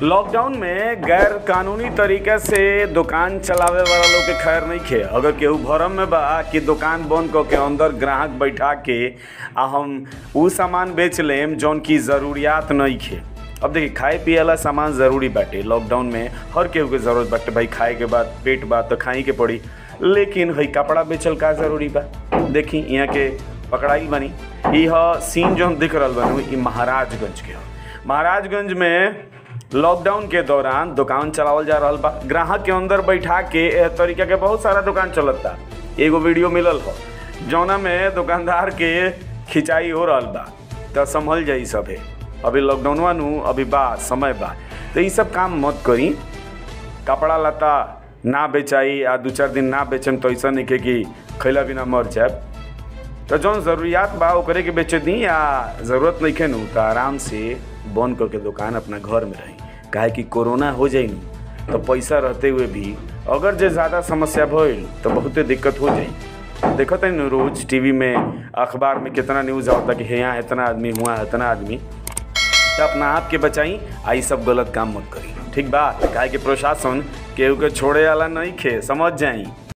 lockdown में गैर कानूनी तरीके से दुकान चलावे वाला लोग के खैर नहीं खे अगर केहू भरम में बा कि दुकान बंद क के अंदर ग्राहक बैठा के आ हम उ सामान बेच लेम जौन की ज़रूरियात नहीं खे अब देखिए खाए पिए वाला सामान ज़रूरी बाटे लॉकडाउन में हर केहू के ज़रूरत बाटे भाई खाए के बाद पेट बा तो खाई के पड़ी लेकिन हई कपड़ा बेचल का ज़रूरी बा देखी यहाँ के पकड़ाई बनी ई ह सीन जौन दिख रहल बनी ई महाराजगंज के ह महाराजगंज में लॉकडाउन के दौरान दुकान चलावल जा रहल बा ग्राहक के अंदर बैठा के एह तरीका के बहुत सारा दुकान चलता एगो वीडियो मिलल हो जौना में दुकानदार के खिंचाई हो रहल बा त संभल जाई सभे अभी लॉकडाउनवा नु अभी बा समय बा तो ई सब काम मत करी कपड़ा लता ना बेचाई आ दू चार दिन ना बेचम तो ऐसा नहीं के कि खैला बिना मर जाए तो जौन ज़रूरियात बा ओकरे के बेचे दी या ज़रूरत नहीं खे नु तो आराम से बंद करके दुकान अपना घर में रही काहे कि कोरोना हो जाई नु तो पैसा रहते हुए भी अगर जे ज़्यादा समस्या भइल तो बहुते दिक्कत हो जाई देखत है नु रोज टीवी में अखबार में कितना न्यूज़ आवता कि यहाँ इतना आदमी हुआ इतना आदमी तो अपना आप के बचाई आई सब गलत काम मत करी ठीक बा काहे कि प्रशासन केहू के छोड़े वाला नहीं खे समझ जाई